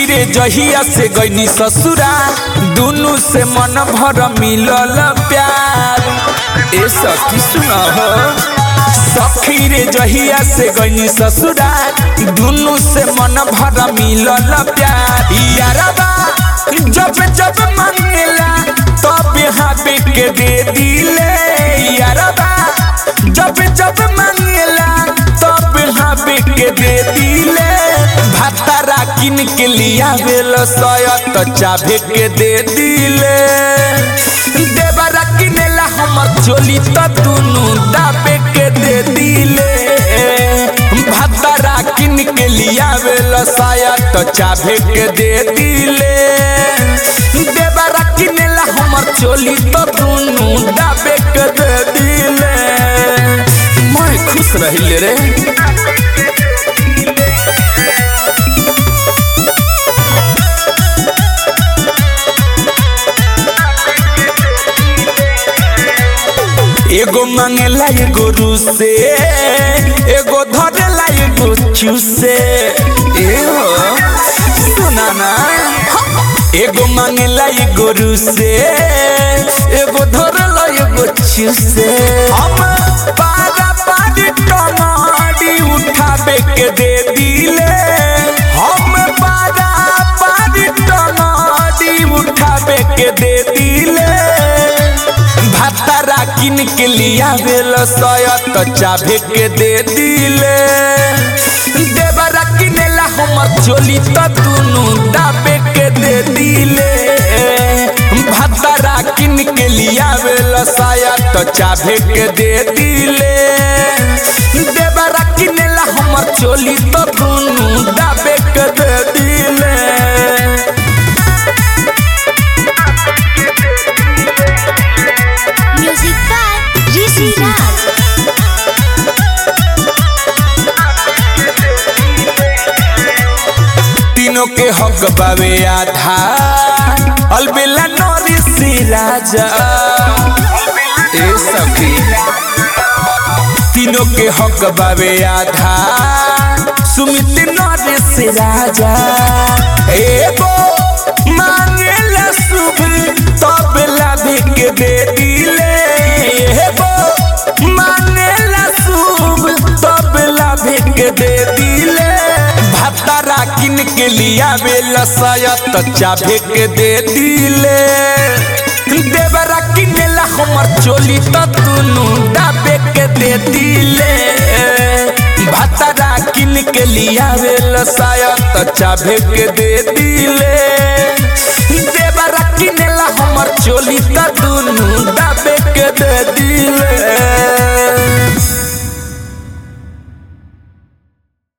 रे जहिया से गईनी ससुरा दुनु से मन भर मिलल प्यार ए सखी सुना हो सखी रे जहिया से गईनी ससुरा दुनु से मन भर मिलल प्यार यारबा जब जब मांगेला तब हाबे के दे दिले यारबा जब जब मांगेला तब हाबे के दे दिले भातारा किन के लिया बेल सयत चाभे के दे दिले देवरा किनेला हमर चोली त दुनु दाबे के दे दिले भातारा किन के लिया बेल सयत चाभे के दे दिले देवरा किनेला हमर चोली त दुनु दाबे के दे दिले मैं खुश रहिले रे एगो मांगेला एगो रूसे एगो धरेला एगो चूसे ए हो सुना ना एगो मांगेला एगो रूसे एगो धरेला एगो चूसे हम पारा पारी टमाडी उठाबे के दे दिले हम पारा पारी टमाडी उठाबे के दे दिले भातारा किन के लिया बेल सयत चाभे के दे दिले देवरा किनेला हमर चोली त दुनु दाबे के दे दिले भातारा किन के लिया बेल सयत चाभे के दे दिले देवरा किनेला हमर चोली त दुनु दाबे के दे दिले Music by Rishi Raj. तीनों के हक बावे आधा अलबेला नौरी सी राजा ए सखी तीनों के हक बावे आधा सुमित नौरी सी राजा एगो मांगेला शुभ तब लाभी के दे दिले एगो मांगेला शुभ तब लाभी के दे दिले भातारा किन के लिया बेल सयत चाभे के दे दिले देवरा किनेला हमर चोली त दुनु दाबे के दे दिले भातारा किन के लिया बेल सयत चाभे के दे दिले देवरा किनेला हमर चोली त दुनु दाबे के दे दिले